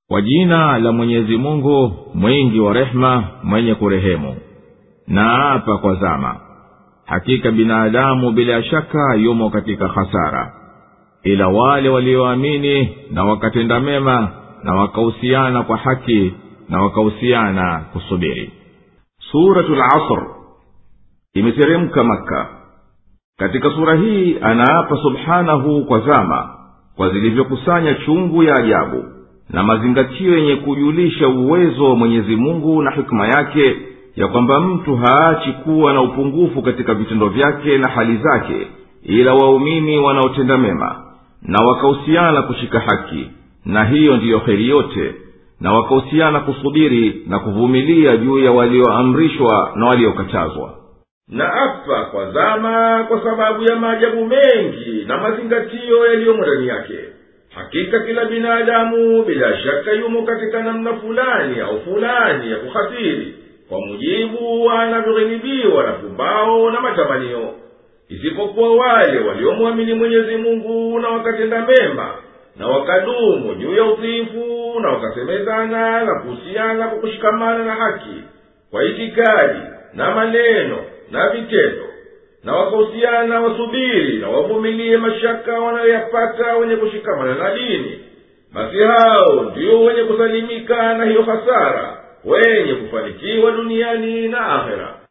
kwa jina la mwenyezi mungu mwingi wa rehema mwenye kurehemu na apa kwa zama hakika binadamu bila shaka yumo katika hasara ila wale walioamini na wakatenda mema na wakahusiana kwa haki na wakahusiana kusubiri suratu lasr imeteremka makka katika sura hii anaapa subhanahu kwa zama kwa zilivyokusanya chungu ya ajabu na mazingatio yenye kujulisha uwezo wa mwenyezi mungu na hikima yake ya kwamba mtu haachi kuwa na upungufu katika vitendo vyake na hali zake ila waumini wanaotenda mema na wakahusiana kushika haki na hiyo ndiyo heri yote na wakahusiana kusubiri na kuvumilia juu ya walioamrishwa na waliokatazwa na apa kwa zama kwa sababu ya maajabu mengi na mazingatio yaliyomo ndani yake hakika kila binadamu bila shaka yumo katika namna fulani au fulani ya kuhatiri kwa mujibu wanavyoghilibiwa na pumbao na matamanio isipokuwa wale waliomwamini mwenyezi mungu na wakatenda mema na wakadumu juu ya utiifu na wakasemezana na kuhusiana kwa kushikamana na haki kwa itikadi na maneno na vitendo na wakahusiana wasubiri na wavumilie mashaka wanayoyapata wenye kushikamana na dini basi hao ndio wenye kusalimika na hiyo hasara wenye kufanikiwa duniani na akhera